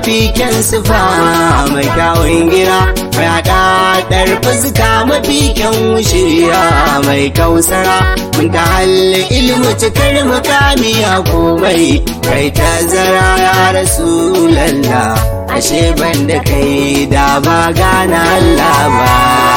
mafi kyan sufa mai kyawun gira mai haɗaɗar fuska mafi kyan shirya mai kausara mun ta halli ilmu cikar mukami a komai kai tazara ya rasu lalla ashe ban da kai da ba gana Allah ba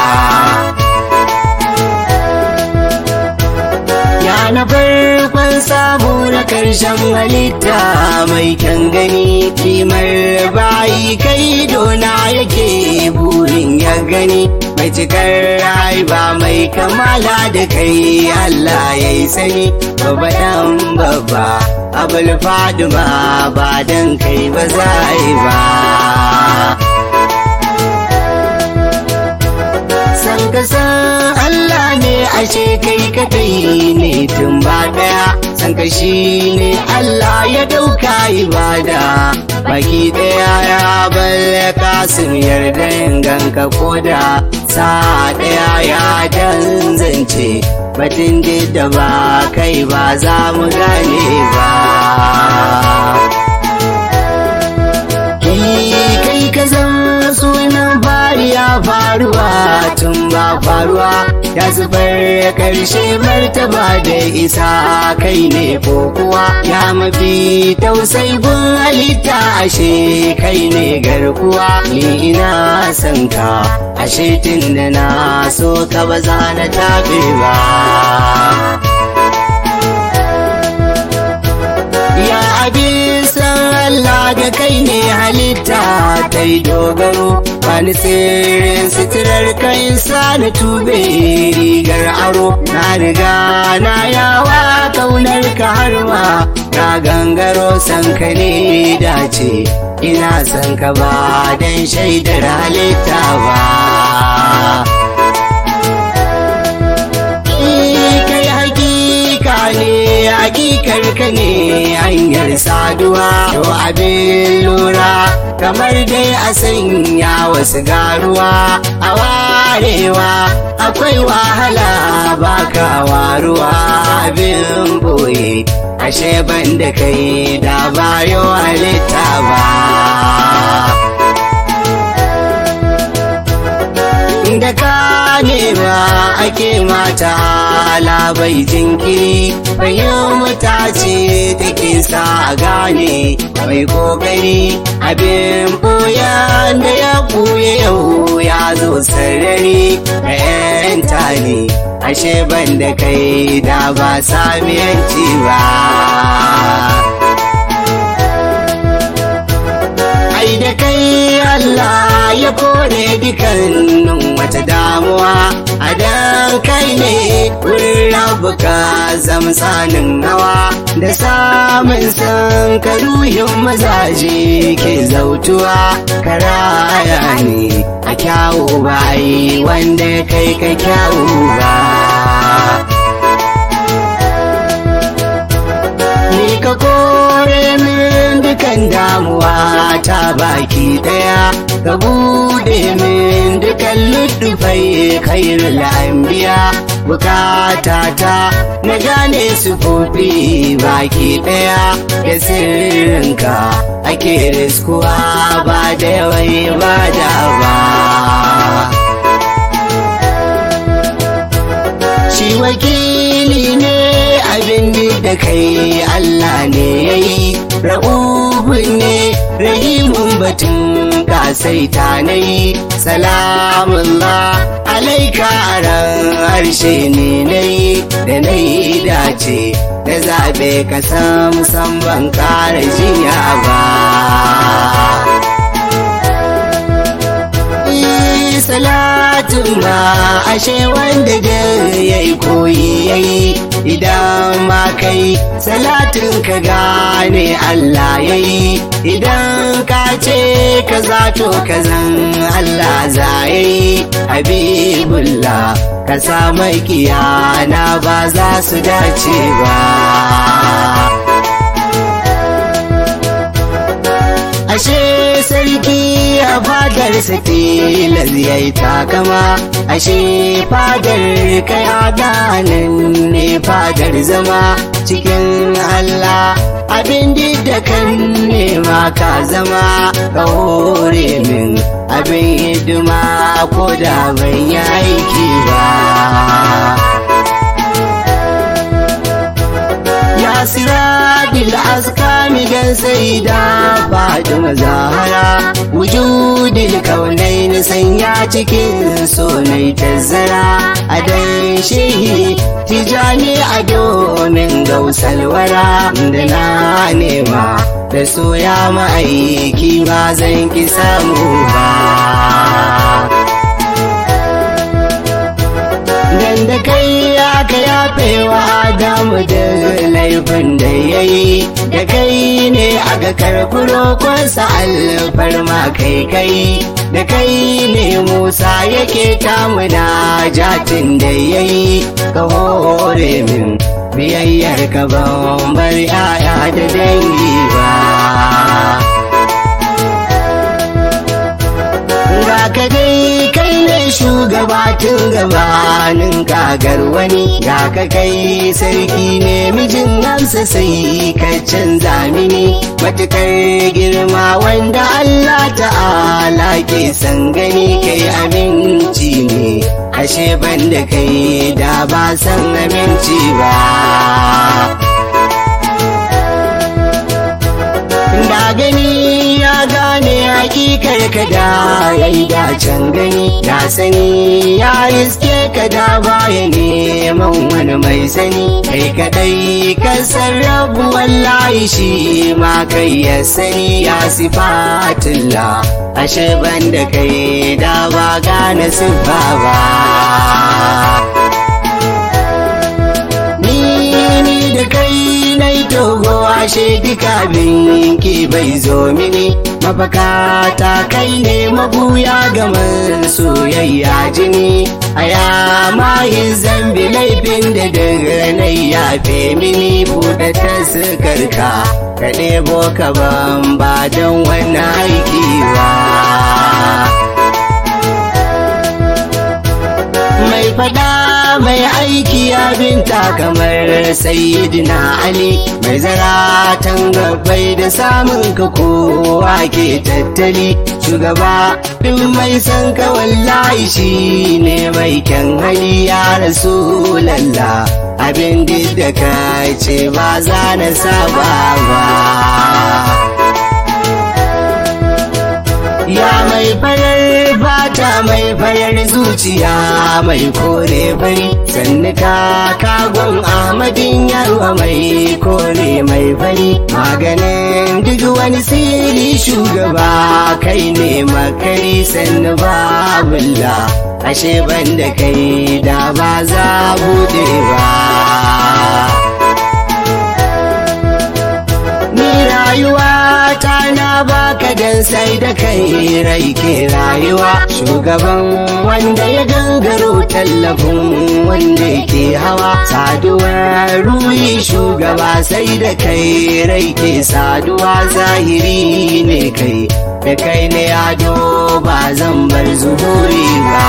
ya na farkon samu na karshen halitta mai kyan gani kimar bayi kai dona yake burin ya gani mai cikar haiba mai kamala da kai Allah ya yi sani babba dan babba abul faduma ba dan kai ba za yi ba san ka san Allah ne ashe kai kadai ne tun ba daya san ka shi ne Allah ya dauka ibada baki daya ya balle kasim yarda ganka koda sa daya ya danzance batun da ba kai ba za mu gane ba kai ka zan sunan fari ya faruwa tun ba faruwa ya zubar karshe martaba da isa kai ne ko kuwa ya mafi tausai gun halitta ashe kai ne garkuwa ni ina son ka ashe tun da na so ka ba za na tabe ba ya abin san Allah da kai ne halitta ta yi dogaro wani sirrin suturar kai sa na tube rigar aro na riga na yawa kaunar ka har ma na gangaro san ka ne dace ina san ka ba dan shaidar halitta ba kai hakika ne hakikar ka ne hanyar saduwa to abin lura kamar dai a sanya wasu garuwa a warewa akwai wahala baka waruwa abin boye ashe ban da kai da bayo halitta ba da ka nema ake mata labai jinkiri fahimta ce take sa gane mai kokari abin boyan da ya buye yau ya zo sarari yanta ne ashe ban da kai da ba samiyanci ba ai da kai Allah ya kore dukannin wata damuwa a dan kai ne wurin rabuka zamsanin hawa da samun san karuhin mazaje ke zautuwa karaya ne a kyawu ba yi wanda kai ka kyawu ba ni ka kore min dukan damuwa ta baki daya ka bude min dukan luddufai khairul anbiya bukata ta na gane sufofi baki daya da sirrinka ake riskuwa ba da yawai ba da ba shi wakili ne abin da kai Allah ne ya yi ra'ubun ne rahimun batun kasaita na yi salamullah alaika ran harshe ne na yi da na yi dace da zaɓe ka sam sam ban ƙara jinya ba salatin ma ashe wanda da ya yi koyi ya yi idan ma kai salatin ka gane Allah ya yi idan ka ce ka zato ka zan Allah za ya yi habibullah ka sa mai kiyana ba za su dace ba ashe sarki a fadarsa tilas ya yi takama ashe fadar kai adanan ne fadar zama cikin Allah abin da kan nema ka zama ka hore min abin hidima ko da ban yi aiki ba ya sirabil askami dan sai da fatima zahara wujudil kaunai na sanya cikin sonai tazzara a dan shehi tijani a domin gausalwara da na nema da soya ma'aiki ba zan ki samu ba dan da kai aka yafewa Adamu da laifin da ya yi da kai ne aka karkuro kwansa alfarma kai kai da kai ne Musa yake tamuna jatin da ya yi ka hore min biyayyar ka ban bar yaya da dangi ba ga ka dai kai ne shugabatin gabanin kagar wani ga ka kai sarki ne mijin namsa sai ka canza mini matukar girma wanda Allah ta'ala ke san gani kai aminci ne ashe ban da kai da ba san aminci ba da gani ya gane hakikar ka da ya yi dacen gani ya sani ya iske ka da baya neman wani mai sani kai kadai ka sarrafu wallahi shi ma kai ya sani ya sifatilla ashe ban da kai da ba gane siffa ba ni da kai na yi togo ashe duka binki bai zo mini mafaka ta kai ne mabuya gaman soyayya jini a ya mayin zambi laifin da daga na yafe mini buɗe ta sukarka ka ɗebo ka ban ba don wani aiki ba mai fada mai aiki abinta kamar sayyidina ali mai zaratan gabbai da samun ka kowa ke tattali shugaba duk mai san ka wallahi shi ne mai kyan hali ya rasu lalla abin da ka ce ba za na saba ba Ya mai farar fata mai farar zuciya mai kore fari sannu ka kagon Ahmadin yarwa mai kore mai fari maganin duk wani siri shugaba kai ne makari sannu babulla ashe ban da kai da ba za bude ba. Ni rayuwa ta na baka dan sai da kai rai ke rayuwa shugaban wanda ya gangaro tallafin wanda ke hawa saduwar ruhi shugaba sai da kai rai ke saduwa zahiri ne kai da kai ne ado ba zan bar zuhuri ba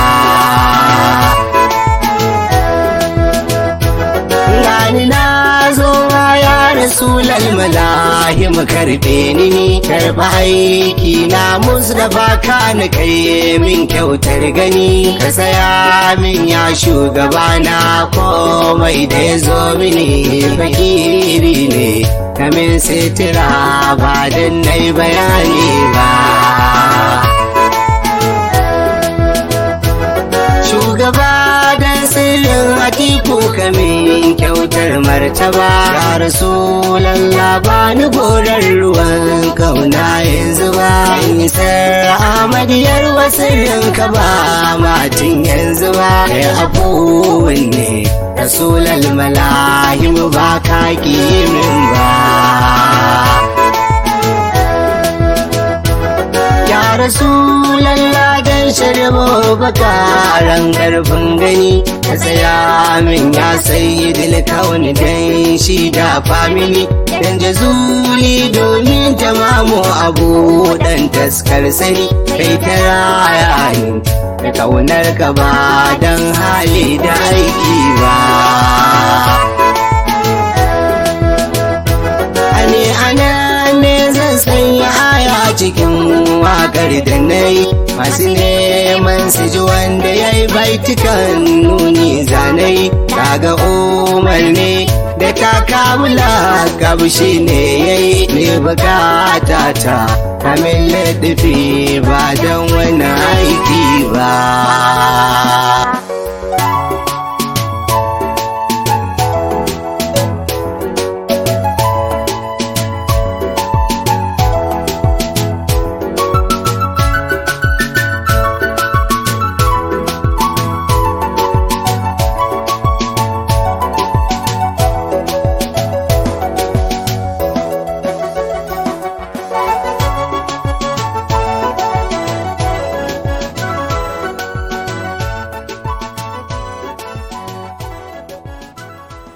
gani na zo ya rasulal malahim karbe ni ni karba aiki na musdafa ka na kai min kyautar gani ka saya min ya shugaba na komai da ya zo mini fakiri ne kamin sitira ba dan nai bayani ba shugaba dan sirrin atiku kamin kyautar martaba ya rasulallah ba ni gorar ruwan kauna yanzu ba nisar amadiyar wasirrin ka ba matin yanzu ba kai abubuwan ne rasulal malahim ba ka min ba ya rasulallah dan sharbo bakaran karfin gani ka tsaya min ya sayi dilkauni dan shi da famini dan jazuli domin tamamu abu dan taskar sani kai ta raya ni da kaunar ka ba dan hali da aiki ba Ani ana ne zan sanya aya cikin wakar da na yi masu neman su ji wanda ya yi baitukan nuni zanai kaga umar ne da kakamula kabshi ne ya yi ne bukata ta kamin laɗafi ba don wani aiki ba